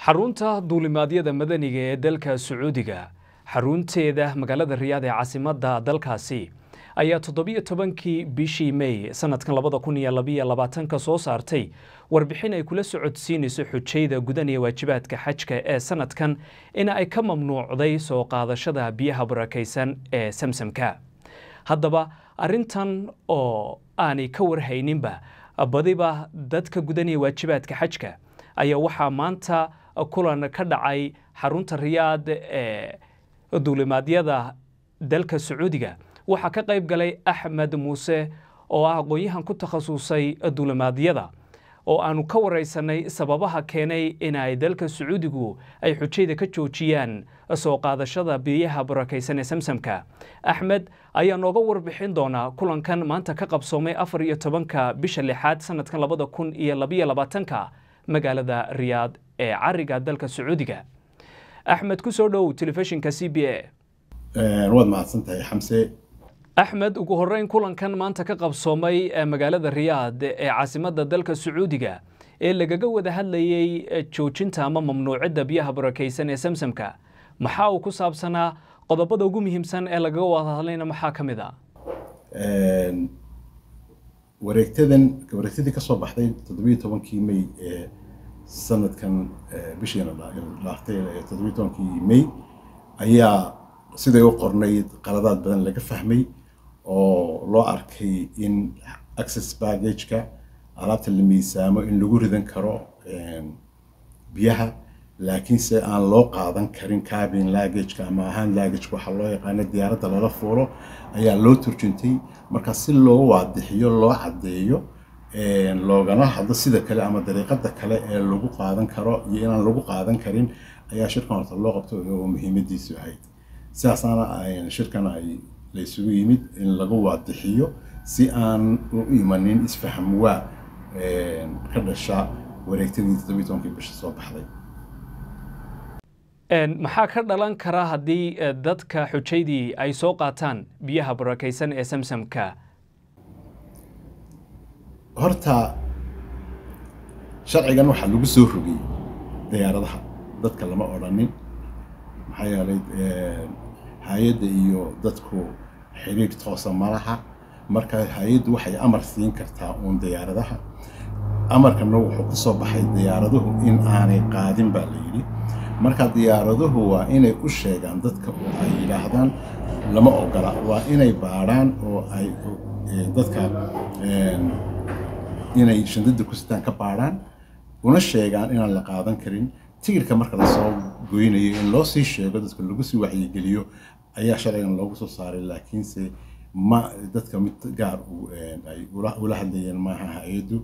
xarunta duulimaadyada madaniga ee dalka sacuudiga xarunteeda magaalada riyaad ee caasimadda dalkaasi ayaa toddobiyo tobankii bishii mey sanadkan labada kun iyo labiyo labaatanka soo saartay warbixin ay kula socodsiinayso xujayda gudanaya waajibaadka xajka ee sanadkan in ay ka mamnuucday soo qaadashada biyaha barakaysan ee samsamka haddaba arrintan oo aanay ka warhayninba badiba dadka gudanaya waajibaadka xajka ayaa waxaa maanta kulan ka dhacay xarunta riyaad ee duulimaadyada dalka sacuudiga waxaa ka qayb galay axmed muuse oo ah aqoon-yahan ku takhasusay duulimaadyada oo aanu ka waraysanay sababaha keenay in ay dalka sacuudigu ay xujayda ka joojiyaan soo qaadashada biyaha barakaysan ee samsamka axmed ayaa nooga warbixin doonaa kulankan maanta ka qabsoomay afar iyo tobanka bisha lixaad sanadkan labada kun iyo labiyo labaatanka magaalada riyaad ee cariga dalka sacuudiga axmed ku soo dhow telefishinka c b a waad mahadsantahay xamse axmed ugu horeyn kulankan maanta ka qabsoomay magaalada riyaad ee caasimadda dalka sacuudiga ee lagaga wada hadlayey joojinta ama mamnuucidda biyaha barakaysan ee samsamka maxaa uu ku saabsanaa qodobada ugu muhiimsan ee lagaga wada hadlayna maxaa ka mid a wareegtadan wareegtadii ka soo baxday toddobiyo tobankii may ee sanadkan bishiina dhaaftay toddobiyo tobankii may ayaa siday u qornayd qaladaad badan laga fahmay oo loo arkay in access baggageka alaabta la miisaamo in lagu ridan karo biyaha laakiinse aan loo qaadan karin cabin laggageka ama ahaan laggageka waxaa loo yaqaana diyaaradda lala fuuro ayaa loo turjuntay marka si loo waadixiyo loo caddeeyo loogana hadlo sida kale ama dariiqada kale ee lagu qaadan karo iyo inaan lagu qaadan karin ayaa shirkan horta loo qabto oo muhiimadiisu ahayd sidaasaana shirkan ay laysugu yimid in lagu waadixiyo si aan u imanin isfaham waa ka dhasha wareegtadii toddobiyi tobankii bisha soo baxday maxaa ka dhalan kara haddii dadka xujaydii ay soo qaataan biyaha barakaysan ee samsamka horta sharcigan waxaa lagu soo rogay diyaaradaha dadka lama odhanin maxaa yeelay hay-adda iyo dadku xiriir toosa malaha marka hay-addu waxay amar siin kartaa uun diyaaradaha amarkana wuxuu ku soo baxay diyaaraduhu in aanay qaadin baa la yidhi marka diyaaraduhu waa inay u sheegaan dadka oo ay yidhaahdaan lama ogola waa inay baadhaan oo ay dadka inay shandada ku sitaan ka baadhaan una sheegaan inaan la qaadan karin tigirka marka lasoo goynayo in loo sii sheego dadka lagu sii wacyigeliyo ayaa sharcigan loogu soo saaray laakiinse ma dadka mid gaar ay ula hadlayeen maaha hay-addu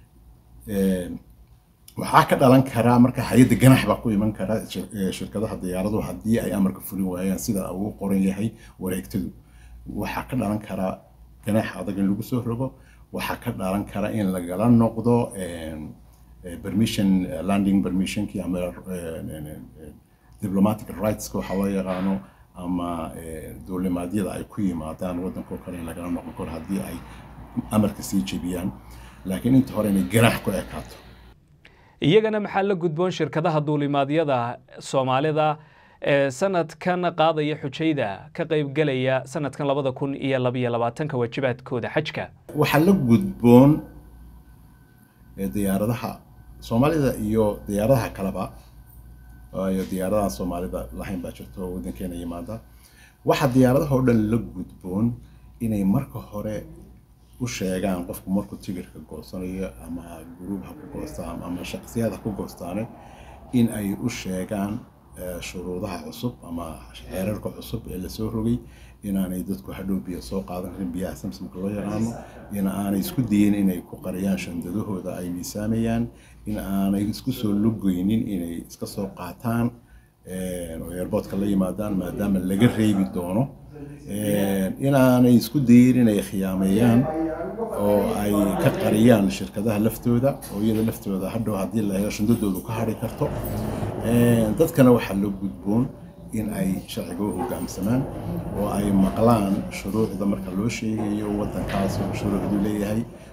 waxaa ka dhalan karaa marka hay-adda ganax baa ku iman kara shirkadaha diyaaradu haddii ay amarka fulin waayaan sida uu qoran yahay wareegtadu waxaa ka dhalan karaa ganax adag in lagu soo rogo waxaa ka dhalan kara in lagala noqdo permission landing permissionkii ama diplomatic rightska waxaa loo yaqaano ama duulimaadyada ay ku yimaadaan waddankoo kale in lagala noqon karo haddii ay amarka sii jebiyaan laakiin inta hore inay ganax ku ekaato iyagana maxaa la gudboon shirkadaha duulimaadyada soomaalida ee sanadkan qaadaya xujayda ka qaybgelaya sanadkan labada kun iyo labiyo labaatanka waajibaadkooda xajka waxaa la gudboon diyaaradaha soomaalida iyo diyaaradaha kaleba iyo diyaaradahan soomaalida lahayn baa jirto oo waddankeena yimaada waxaa diyaaradaha oo dhan la gudboon inay marka hore u sheegaan qofku markuu tigirka goosanayo ama guruub ha ku goostaan ama shaksiyad ha ku goostaane in ay u sheegaan shuruudaha cusub ama xeerarka cusub ee lasoo rogay inaanay dadku hadhow biyo soo qaadan karin biyaha samsamka loo yaqaano in aanay isku dayin inay ku qariyaan shandadahooda ay miisaamayaan in aanay isku soo lugoynin inay iska soo qaataan oo airboodka la yimaadaan maadaama laga reebi doono inaanay isku dayin inay khiyaameeyaan oo ay ka qariyaan shirkadaha laftooda oo iyada laftooda hadhow haddii la helo shandadoodu ka hari karto dadkana waxaa loo gudboon in ay sharciga u hogaamsamaan oo ay maqlaan shuruucda marka loo sheegayo waddankaas oo shuruucdu leeyahay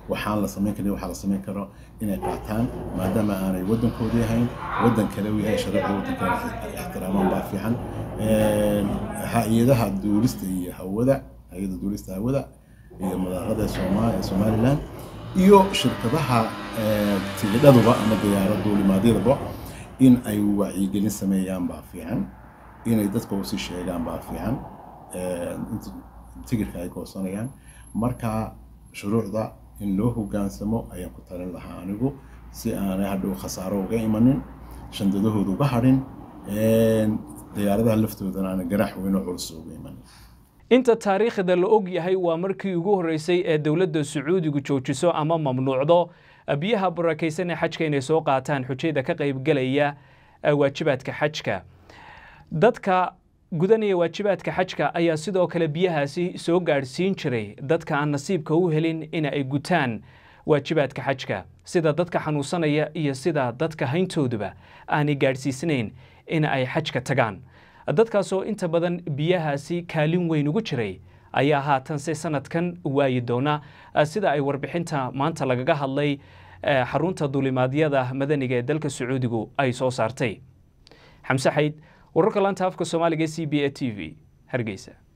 waxaan la samayn karin waxaa la samayn karo inay qaataan maadaama aanay waddankoodii ahayn waddan kale uu yahay sharafda waddankeena ixtiraamaan baa fiican hay-adaha duulista iyo hawada hay-ada duulista hawada iyo madaarada ee somalilan iyo shirkadaha tigidhaduba ama diyaarad duulimaadyadaba in ay wacyigelin sameeyaan baa fiican inay dadka usii sheegaan baa fiican tigirka ay goosanayaan marka shuruucda in loo hogaansamo ayaan ku talin lahaa anigu si aanay hadhow khasaaro uga imanin shandadahooda uga hadhin diyaaradaha laftoodana aana ganaax weynoo culus uga imanin inta taariikhda la og yahay waa markii ugu horreysay ee dowladda sacuudigu joojiso ama mamnuucdo biyaha barakaysan ee xajka inay soo qaataan xujayda ka qaybgelaya waajibaadka xajka dadka gudanaya waajibaadka xajka ayaa sidoo kale biyahaasi soo gaadhsiin jiray dadka aan nasiibka u helin in ay gutaan waajibaadka xajka sida dadka xanuunsanaya iyo sida dadka hayntooduba aanay gaadhsiisnayn in ay xajka tagaan dadkaasoo inta badan biyahaasi kaalin weyn ugu jiray ayaa haatanse sanadkan waayi doona sida ay warbixinta maanta lagaga hadlay xarunta duulimaadyada madaniga ee dalka sacuudigu ay soo saartay xamse xayd wararka laanta afka soomaaliga c b a t v hargeysa